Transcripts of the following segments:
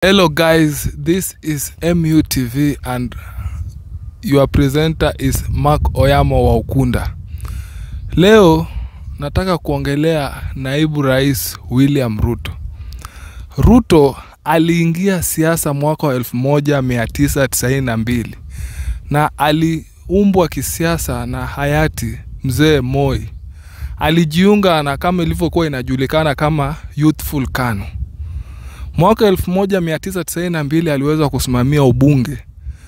Hello guys, this is MUTV and your presenter is Mark Oyamo wa Ukunda. Leo nataka kuongelea naibu rais William Ruto. Ruto aliingia siasa mwaka wa 1992 na aliumbwa kisiasa na hayati mzee Moi. Alijiunga na kama ilivyokuwa inajulikana kama Youthful KANU. Mwaka 1992 aliweza kusimamia ubunge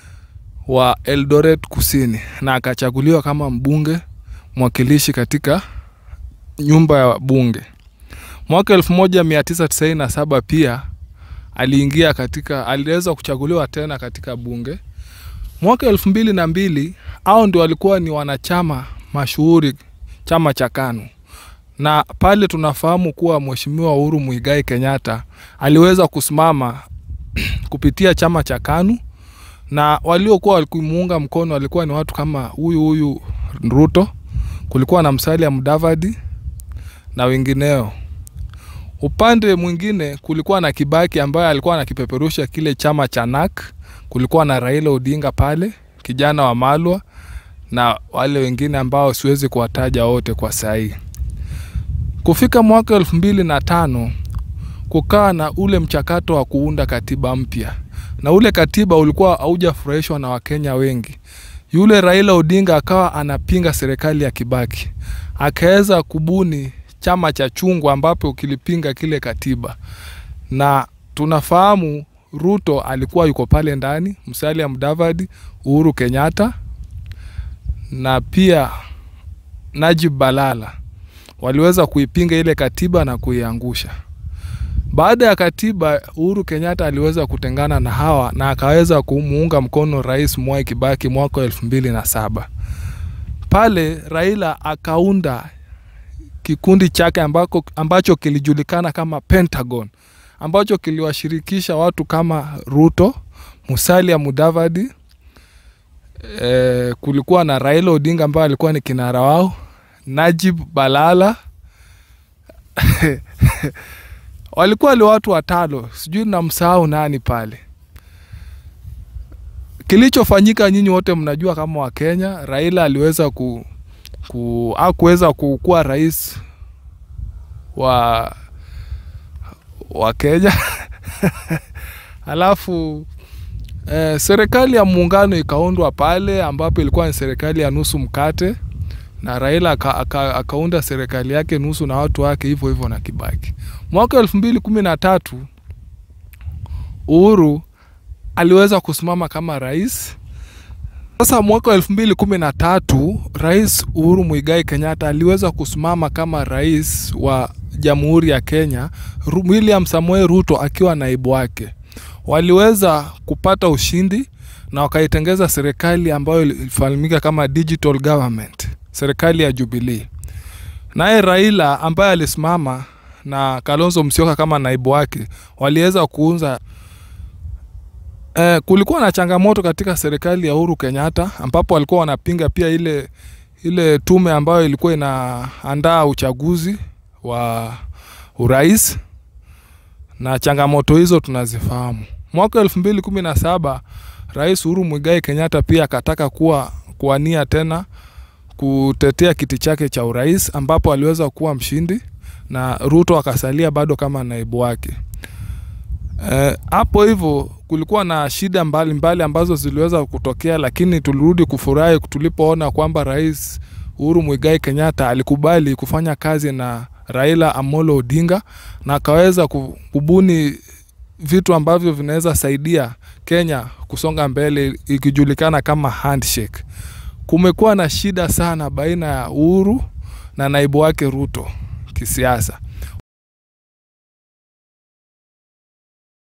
wa Eldoret Kusini na akachaguliwa kama mbunge mwakilishi katika nyumba ya bunge. Mwaka 1997 pia aliingia katika, aliweza kuchaguliwa tena katika bunge. Mwaka elfu mbili na mbili au ndio walikuwa ni wanachama mashuhuri chama cha KANU na pale tunafahamu kuwa Mheshimiwa Uhuru Muigai Kenyatta aliweza kusimama kupitia chama cha KANU na waliokuwa walimuunga mkono walikuwa ni watu kama huyu huyu Ruto, kulikuwa na Musalia Mudavadi na wengineo. Upande mwingine kulikuwa na Kibaki ambaye alikuwa anakipeperusha kile chama cha NAK. Kulikuwa na Raila Odinga pale, kijana wa Malwa na wale wengine ambao siwezi kuwataja wote kwa sahii. Kufika mwaka elfu mbili na tano kukaa na ule mchakato wa kuunda katiba mpya, na ule katiba ulikuwa haujafurahishwa na Wakenya wengi. Yule Raila Odinga akawa anapinga serikali ya Kibaki, akaweza kubuni chama cha chungwa ambapo kilipinga kile katiba, na tunafahamu Ruto alikuwa yuko pale ndani, Musalia Mudavadi, Uhuru Kenyatta na pia Najib Balala waliweza kuipinga ile katiba na kuiangusha. Baada ya katiba, Uhuru Kenyatta aliweza kutengana na hawa na akaweza kumuunga mkono Rais Mwai Kibaki mwaka wa elfu mbili na saba. Pale Raila akaunda kikundi chake ambako, ambacho kilijulikana kama Pentagon ambacho kiliwashirikisha watu kama Ruto, Musalia Mudavadi, e, kulikuwa na Raila Odinga ambaye alikuwa ni kinara wao, Najib Balala walikuwa ni watu watano, sijui namsahau nani pale. Kilichofanyika nyinyi wote mnajua kama Wakenya, Raila aliweza ku, ku akuweza kukuwa rais wa wa Kenya alafu eh, serikali ya muungano ikaundwa pale ambapo ilikuwa ni serikali ya nusu mkate na Raila aka, aka, akaunda serikali yake nusu na watu wake hivyo hivyo na Kibaki. Mwaka elfu mbili kumi na tatu Uhuru aliweza kusimama kama rais. Sasa mwaka wa elfu mbili kumi na tatu Rais Uhuru Muigai Kenyatta aliweza kusimama kama rais wa Jamhuri ya Kenya, William Samoei Ruto akiwa naibu wake. Waliweza kupata ushindi na wakaitengeza serikali ambayo ilifahamika kama digital government, serikali ya Jubilee. Naye Raila ambaye alisimama na Kalonzo Musyoka kama naibu wake waliweza kuunza Eh, kulikuwa na changamoto katika serikali ya Uhuru Kenyatta ambapo walikuwa wanapinga pia ile ile tume ambayo ilikuwa inaandaa uchaguzi wa urais na changamoto hizo tunazifahamu. Mwaka elfu mbili kumi na saba Rais Uhuru Muigai Kenyatta pia akataka kuwa kuwania tena kutetea kiti chake cha urais ambapo aliweza kuwa mshindi na Ruto akasalia bado kama naibu wake. Hapo e, hivyo kulikuwa na shida mbalimbali mbali ambazo ziliweza kutokea, lakini tulirudi kufurahi tulipoona kwamba Rais Uhuru Muigai Kenyatta alikubali kufanya kazi na Raila Amolo Odinga na akaweza kubuni vitu ambavyo vinaweza saidia Kenya kusonga mbele ikijulikana kama handshake. Kumekuwa na shida sana baina ya Uhuru na naibu wake Ruto kisiasa.